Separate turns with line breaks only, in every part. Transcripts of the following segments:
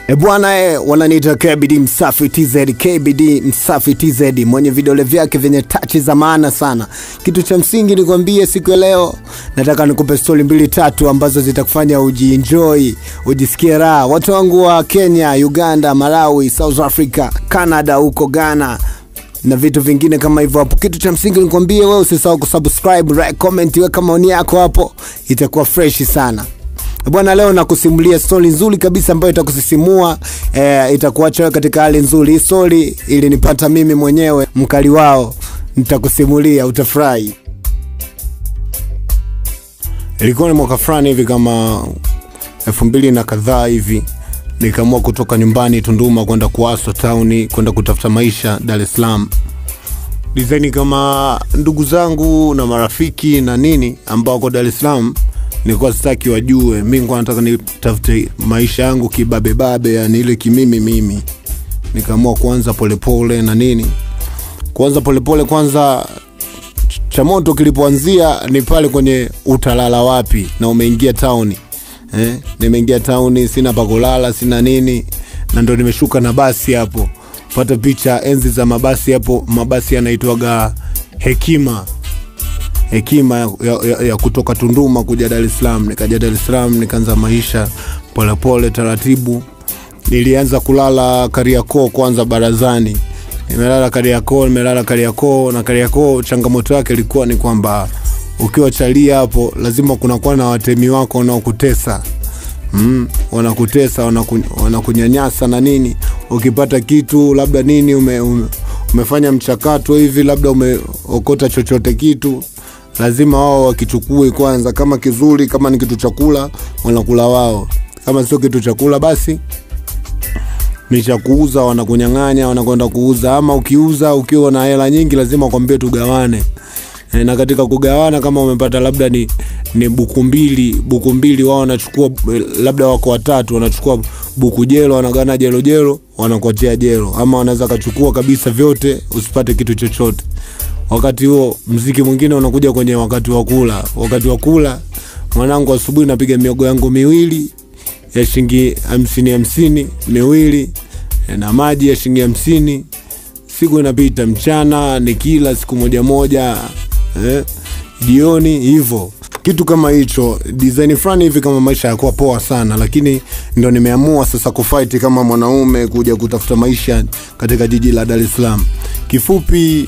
E bwana e, wananiita KBD Msafi TZ, KBD Msafi TZ, mwenye vidole vyake vyenye tachi za maana sana. Kitu cha msingi nikwambie siku ya leo, nataka nikupe stori mbili tatu ambazo zitakufanya ujienjoy, ujisikie raha. Watu wangu wa Kenya, Uganda, Malawi, South Africa, Canada, huko Ghana na vitu vingine kama hivyo hapo. Kitu cha msingi nikwambie wewe, usisahau kusubscribe, like, comment, weka maoni yako hapo, itakuwa fresh sana bwana. Leo nakusimulia stori nzuri kabisa ambayo itakusisimua eh, itakuacha wewe katika hali nzuri. Hii stori ilinipata mimi mwenyewe, mkali wao, nitakusimulia utafurahi. Ilikuwa ni mwaka fulani hivi kama elfu mbili na kadhaa hivi nikaamua kutoka nyumbani Tunduma kwenda Kuaso town kwenda kutafuta maisha Dar es Salaam. Design kama ndugu zangu na marafiki na nini ambao wako Dar es Salaam, nilikuwa sitaki wajue. Mimi nilikuwa nataka nitafute maisha yangu kibabebabe, yani ile kimimi mimi. Nikaamua kuanza polepole na nini, kuanza polepole. Kwanza cha moto kilipoanzia ni pale kwenye utalala wapi na umeingia tauni eh, nimeingia tauni, sina pa kulala, sina nini, na ndo nimeshuka na basi hapo. Pata picha enzi za mabasi hapo, mabasi yanaitwaga Hekima, Hekima ya, ya, ya kutoka Tunduma kuja Dar es Salaam. Nikaja Dar es Salaam, nikaanza maisha polepole taratibu. Nilianza kulala Kariakoo kwanza, barazani. Nimelala Kariakoo, nimelala Kariakoo, na Kariakoo changamoto yake ilikuwa ni kwamba ukiwa chalia hapo lazima kunakuwa na watemi wako wanaokutesa mm, wanakutesa wanaku, wanakunyanyasa na nini ukipata kitu labda nini ume, ume, umefanya mchakato hivi labda umeokota chochote kitu lazima wao wakichukue kwanza kama kizuri kama ni kitu chakula wanakula wao kama sio kitu chakula basi ni cha kuuza wanakunyang'anya wanakwenda kuuza ama ukiuza ukiwa na hela nyingi lazima kwambie tugawane E, na katika kugawana kama umepata labda ni, ni buku mbili buku mbili wao wanachukua labda wako watatu wanachukua buku jelo wanagawana jelo jelo wanakuachia jelo ama wanaweza kachukua kabisa vyote usipate kitu chochote wakati huo mziki mwingine unakuja kwenye wakati wa kula wakati wa kula mwanangu asubuhi napiga miogo yangu miwili ya shilingi hamsini hamsini miwili na maji ya shilingi hamsini siku inapita mchana nikila siku moja moja eh, jioni hivyo kitu kama hicho design fulani hivi kama maisha yakuwa poa sana lakini ndo nimeamua sasa kufight kama mwanaume kuja kutafuta maisha katika jiji la dar es salaam kifupi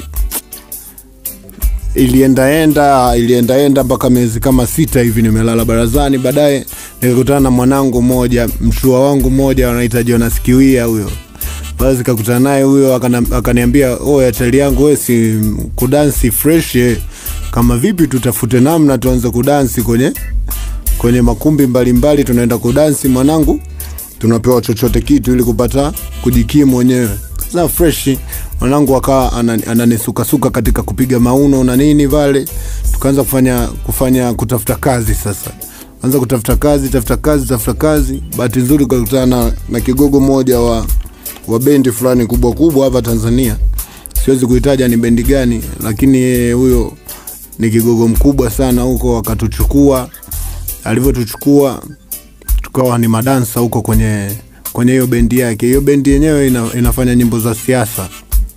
iliendaenda iliendaenda mpaka miezi kama sita hivi nimelala barazani baadaye nikakutana na mwanangu mmoja mshua wangu mmoja wanaita jonas kiwia huyo basi kakutana naye huyo akaniambia oya chali yangu we si kudansi fresh eh. kama vipi tutafute namna tuanze kudansi kwenye kwenye makumbi mbalimbali tunaenda kudansi mwanangu tunapewa chochote kitu ili kupata kujikimu mwenyewe na fresh mwanangu akawa ananisukasuka katika kupiga mauno na nini vale tukaanza kufanya kufanya kutafuta kazi sasa anza kutafuta kazi tafuta kazi tafuta kazi bahati nzuri ukakutana na, na kigogo mmoja wa wa bendi fulani kubwa kubwa hapa Tanzania. Siwezi kuitaja ni bendi gani, lakini huyo ni kigogo mkubwa sana huko. Akatuchukua, alivyotuchukua tukawa ni madansa huko kwenye kwenye hiyo bendi yake. Hiyo bendi yenyewe ina, inafanya nyimbo za siasa,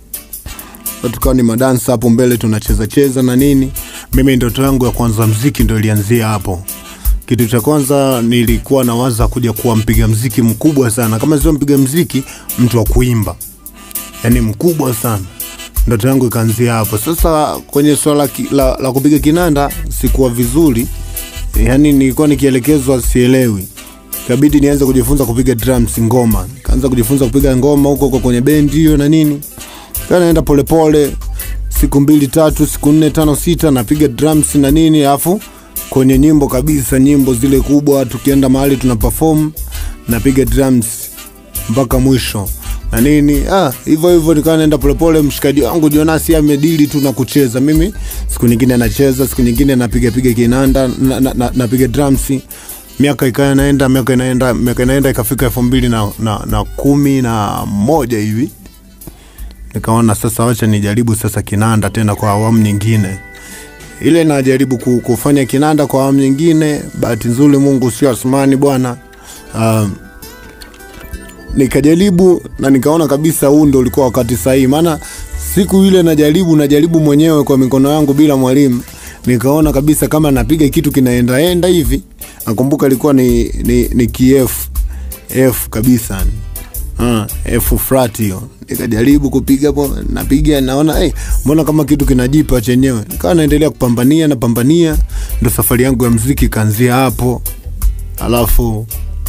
tukawa ni madansa hapo mbele tunacheza cheza na nini. Mimi ndoto yangu ya kwanza mziki ndo ilianzia hapo kitu cha kwanza nilikuwa nawaza kuja kuwa mpiga mziki mkubwa sana kama sio mpiga mziki mtu wa kuimba yani mkubwa sana ndoto yangu ikaanzia hapo sasa kwenye swala la, la kupiga kinanda sikuwa vizuri yani nilikuwa nikielekezwa sielewi ikabidi nianze kujifunza kupiga drums ngoma kaanza kujifunza kupiga ngoma huko huko kwenye bendi hiyo na nini kaa naenda polepole siku mbili tatu siku nne tano sita napiga drums na nini alafu kwenye nyimbo kabisa nyimbo zile kubwa tukienda mahali tuna perform napiga drums mpaka mwisho na nini ah hivyo hivyo nikawa naenda polepole mshikaji wangu jonasi amedili tu na kucheza mimi siku nyingine nacheza siku nyingine napiga piga kinanda napiga na, na, na drums miaka ikawa inaenda miaka inaenda miaka inaenda ikafika elfu mbili na, na, na kumi na moja hivi nikaona sasa wacha nijaribu sasa kinanda tena kwa awamu nyingine ile najaribu kufanya kinanda kwa awamu nyingine bahati nzuri mungu sio asmani bwana um, nikajaribu na nikaona kabisa huu ndo ulikuwa wakati sahihi maana siku ile najaribu najaribu mwenyewe kwa mikono yangu bila mwalimu nikaona kabisa kama napiga kitu kinaendaenda hivi nakumbuka ilikuwa ni, ni, ni kf f kabisa Ah, F flat hiyo nikajaribu kupiga hapo napiga naona hey, mbona kama kitu kinajipa chenyewe nikawa naendelea kupambania napambania ndo safari yangu ya mziki ikaanzia hapo alafu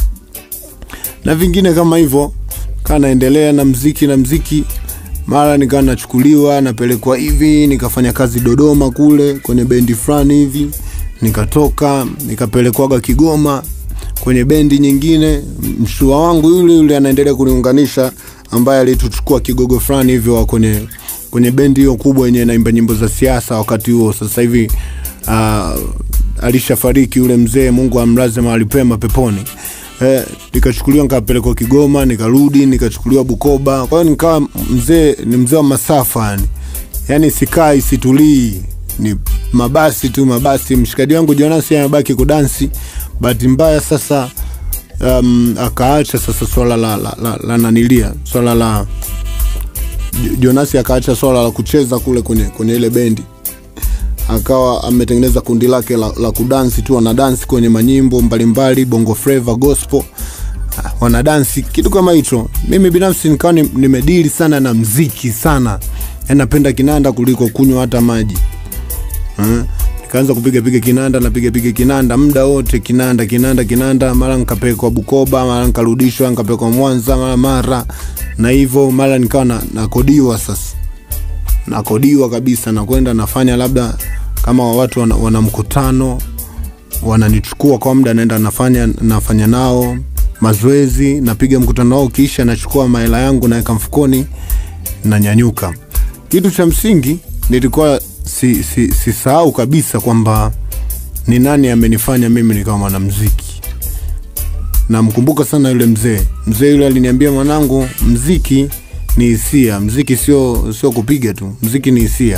na vingine kama hivyo kaa naendelea na mziki na mziki mara nikawa nachukuliwa napelekwa hivi nikafanya kazi dodoma kule kwenye bendi fulani hivi nikatoka nikapelekwaga kigoma kwenye bendi nyingine mshua wangu yule yule anaendelea kuniunganisha ambaye alituchukua kigogo fulani hivyo wa kwenye kwenye bendi hiyo kubwa yenye naimba nyimbo za siasa wakati huo sasa hivi uh, alishafariki yule mzee mungu amlaze mahali pema peponi eh, nikachukuliwa nikapelekwa kigoma nikarudi nikachukuliwa bukoba kwa hiyo nikawa mzee ni mzee wa masafa yani yani sikai situlii ni mabasi tu mabasi mshikaji wangu jonasi amebaki kudansi bahati mbaya sasa um, akaacha sasa swala la, la, la, la nanilia swala la Jo- jonasi akaacha swala la kucheza kule kwenye, kwenye ile bendi akawa ametengeneza kundi lake la, la kudansi tu wanadansi kwenye manyimbo mbalimbali bongo flava gospel Ah, wanadansi kitu kama hicho mimi binafsi nikawa ni- nimedili sana na mziki sana Yaani napenda kinanda kuliko kunywa hata maji Eh, nikaanza kupiga piga kinanda napiga piga kinanda muda wote kinanda kinanda kinanda mara nikapelekwa bukoba mara nikarudishwa nikapelekwa mwanza mara mara na hivyo mara nikawa na, nakodiwa sasa nakodiwa kabisa nakwenda nafanya labda kama watu wana, wana mkutano wananichukua kwa muda naenda nafanya nafanya nao mazoezi napiga mkutano wao kisha nachukua mahela yangu naweka mfukoni nanyanyuka kitu cha msingi nilikuwa si, si, sisahau kabisa kwamba ni nani amenifanya mimi nikawa mwanamziki namkumbuka sana yule mzee mzee yule aliniambia mwanangu mziki ni hisia mziki sio sio kupiga tu mziki ni hisia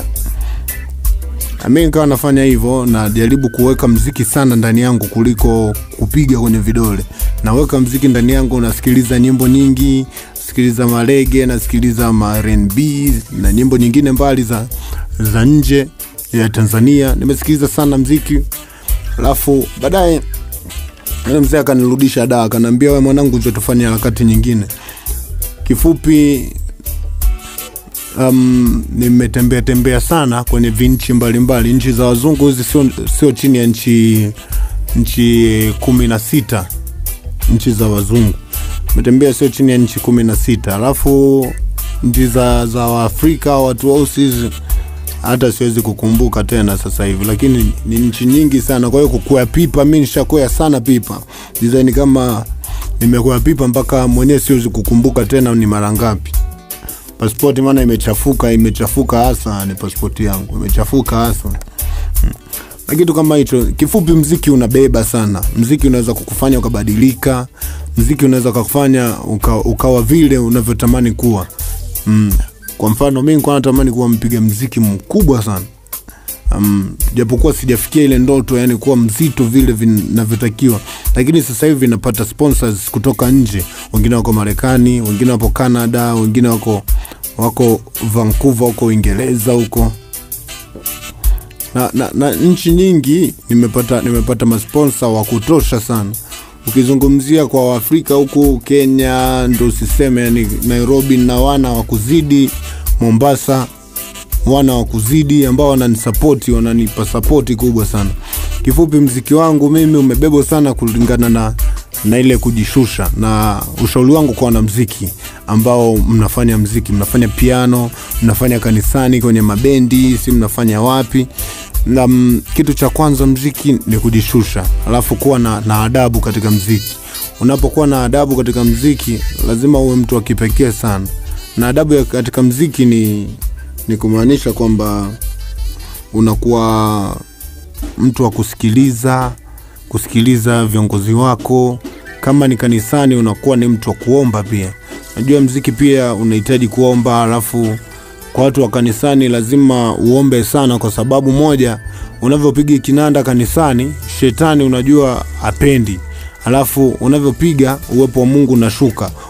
Na mi nikawa nafanya hivyo najaribu kuweka mziki sana ndani yangu kuliko kupiga kwenye vidole naweka mziki ndani yangu nasikiliza nyimbo nyingi sikiliza marege nasikiliza ma rnb na nyimbo nyingine mbali za, za nje ya tanzania nimesikiliza sana mziki alafu baadaye yule mzee akanirudisha da akanaambia we mwanangu njo tufanye harakati nyingine kifupi um, nimetembea tembea sana kwenye vinchi mbalimbali nchi za wazungu hizi sio, sio chini ya nchi nchi kumi na sita nchi za wazungu nimetembea sio chini ya nchi kumi na sita alafu nchi za, za waafrika watu weusi hizi hata siwezi kukumbuka tena sasa hivi lakini ni nchi nyingi sana kwa hiyo kukwea pipa mi nishakwea sana pipa design kama nimekwea pipa mpaka mwenyewe siwezi kukumbuka tena ni mara ngapi paspoti maana imechafuka imechafuka hasa ni paspoti yangu imechafuka hasa Mm. na kitu kama hicho kifupi mziki unabeba sana mziki unaweza kukufanya ukabadilika mziki unaweza kukufanya uka, ukawa vile unavyotamani kuwa mm. kwa mfano mi nikuwa natamani kuwa mpiga mziki mkubwa sana um, japokuwa sijafikia ile ndoto yani kuwa mzito vile vinavyotakiwa lakini sasa hivi napata sponsors kutoka nje wengine wako marekani wengine wapo canada wengine wako wako vancouver huko uingereza huko na, na, na nchi nyingi nimepata nimepata masponsa wa kutosha sana ukizungumzia kwa waafrika huku kenya ndo siseme yani nairobi na wana wa kuzidi mombasa wana wa kuzidi ambao wananisapoti wananipa sapoti kubwa sana kifupi mziki wangu mimi umebebwa sana kulingana na na ile kujishusha na ushauri wangu kwa wanamziki ambao mnafanya mziki mnafanya piano mnafanya kanisani kwenye mabendi si mnafanya wapi na m, kitu cha kwanza mziki ni kujishusha alafu kuwa na, na adabu katika mziki unapokuwa na adabu katika mziki lazima uwe mtu wa kipekee sana na adabu ya katika mziki ni ni kumaanisha kwamba unakuwa mtu wa kusikiliza kusikiliza viongozi wako kama ni kanisani unakuwa ni mtu wa kuomba pia najua mziki pia unahitaji kuomba alafu kwa watu wa kanisani lazima uombe sana kwa sababu moja unavyopiga kinanda kanisani shetani unajua apendi alafu unavyopiga uwepo wa mungu unashuka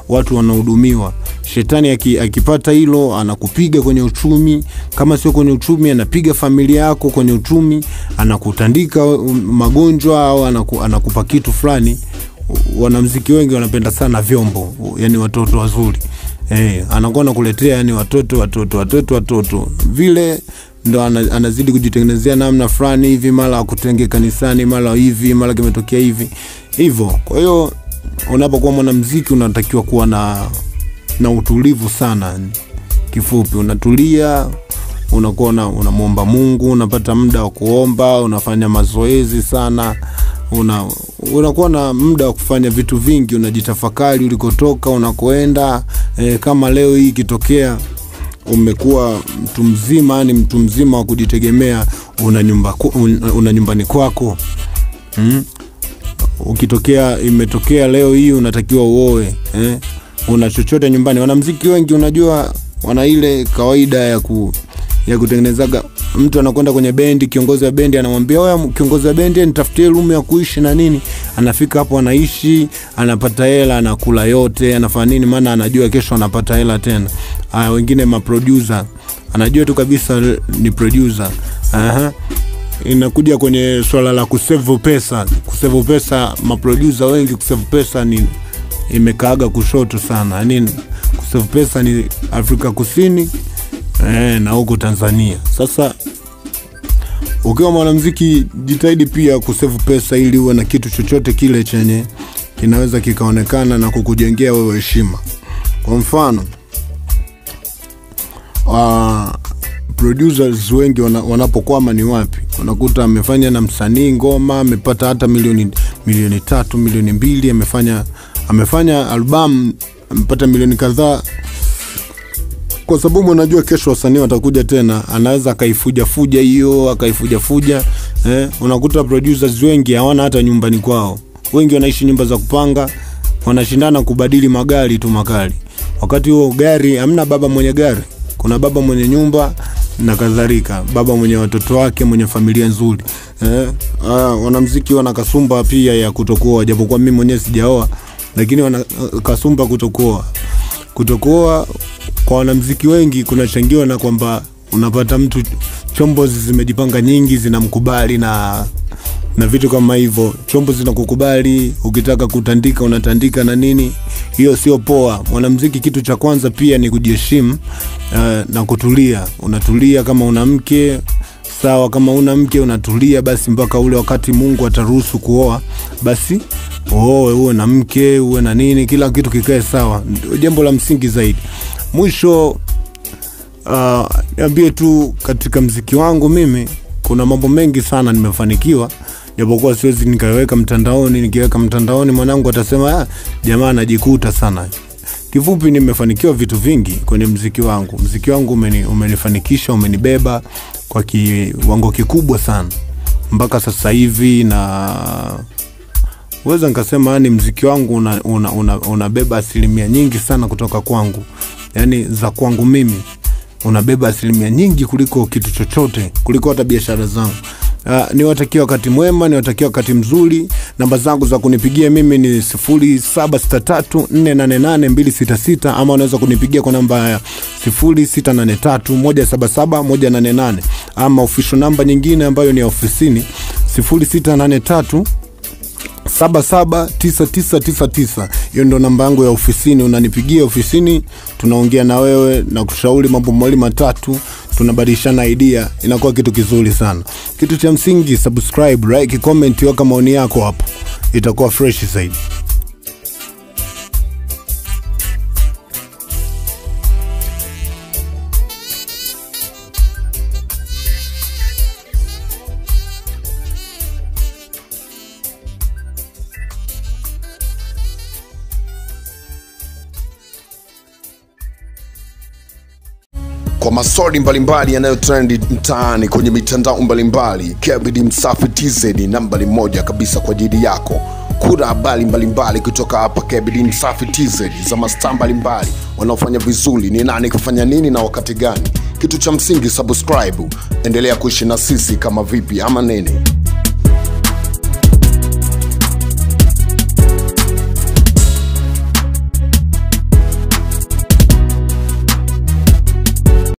watu wanahudumiwa shetani aki, akipata hilo anakupiga kwenye uchumi kama sio kwenye uchumi anapiga familia yako kwenye uchumi anakutandika um, magonjwa au anaku, anakupa kitu fulani wanamziki wengi wanapenda sana vyombo yani watoto wazuri eh, anakuwa nakuletea yani watoto watoto watoto watoto vile ndo ana, anazidi kujitengenezea namna fulani hivi mara akutenge kanisani mara hivi mara kimetokea hivi hivyo kwa hiyo unapokuwa mwanamziki unatakiwa kuwa na na utulivu sana kifupi unatulia unakuwa una- unamwomba mungu unapata muda wa kuomba unafanya mazoezi sana una unakuwa na muda wa kufanya vitu vingi unajitafakari ulikotoka unakoenda e, kama leo hii ikitokea umekuwa mtu mzima yani mtu mzima wa kujitegemea una, nyumba, ku- un- una nyumbani kwako mm? ukitokea imetokea leo hii unatakiwa uoe eh? una chochote nyumbani wanamziki wengi unajua wana ile kawaida ya ku ya kutengenezaga mtu anakwenda kwenye bendi kiongozi wa bendi anamwambia oya kiongozi wa bendi nitafutie rumu ya kuishi na nini anafika hapo anaishi anapata hela anakula yote anafanya nini maana anajua kesho anapata hela tena haya wengine maproducer anajua tu kabisa ni producer Aha inakuja kwenye swala la kusevu pesa kusevu pesa maprodusa wengi kusevu pesa ni imekaaga kushoto sana yani kusevu pesa ni afrika kusini eh, na huko tanzania sasa ukiwa mwanamziki jitahidi pia kusevu pesa ili uwe na kitu chochote kile chenye kinaweza kikaonekana na kukujengea wewe heshima kwa mfano uh, producers wengi wana, wanapokwama ni wapi unakuta amefanya na msanii ngoma amepata hata milioni milioni tatu milioni mbili amefanya amefanya albamu amepata milioni kadhaa kwa sababu unajua kesho wasanii watakuja tena anaweza akaifujafuja hiyo akaifujafuja eh, unakuta producers wengi hawana hata nyumbani kwao wengi wanaishi nyumba za kupanga wanashindana kubadili magari tu makali wakati huo gari hamna baba mwenye gari kuna baba mwenye nyumba na kadhalika baba mwenye watoto wake mwenye familia nzuri eh, ah, wanamziki wana kasumba pia ya kutokuoa japokuwa mimi mwenyewe sijaoa lakini wana ah, kasumba kutokuoa kutokuoa kwa wanamziki wengi kunachangiwa na kwamba unapata mtu chombo zimejipanga nyingi zinamkubali na na vitu kama hivyo chombo zinakukubali ukitaka kutandika unatandika na nini hiyo sio poa mwanamziki kitu cha kwanza pia ni kujiheshimu uh, na kutulia unatulia kama una mke sawa kama una mke unatulia basi mpaka ule wakati mungu ataruhusu kuoa basi uoe uwe na mke uwe na nini kila kitu kikae sawa ndio jambo la msingi zaidi mwisho uh, niambie tu katika mziki wangu mimi kuna mambo mengi sana nimefanikiwa japokuwa siwezi nikaweka mtandaoni nikiweka mtandaoni mwanangu atasema ah, jamaa anajikuta sana kifupi nimefanikiwa vitu vingi kwenye mziki wangu mziki wangu umeni, umenifanikisha umenibeba kwa kiwango kikubwa sana mpaka sasa hivi na weza nikasema yani mziki wangu unabeba una, una, una, una asilimia nyingi sana kutoka kwangu yani za kwangu mimi unabeba asilimia nyingi kuliko kitu chochote kuliko hata biashara zangu Uh, niwatakia wakati mwema niwatakia wakati mzuri namba zangu za kunipigia mimi ni 0763488266 ama unaweza kunipigia kwa namba ya 0683177188 ama official namba nyingine ambayo ni ya ofisini 0683 779999 hiyo ndo namba yangu ya ofisini unanipigia ofisini tunaongea na wewe na kushauri mambo mawili matatu tunabadilishana idea inakuwa kitu kizuri sana kitu cha msingi subscribe like comment weka maoni yako hapo itakuwa fresh zaidi
kwa maswali mbalimbali yanayotrendi mtaani kwenye mitandao mbalimbali kbd msafi tz ni nambari moja kabisa kwa ajili yako kuna habari mbalimbali kutoka hapa kbd msafi tz za mastaa mbalimbali wanaofanya vizuri ni nani kufanya nini na wakati gani kitu cha msingi subscribe endelea kuishi na sisi kama vipi ama nini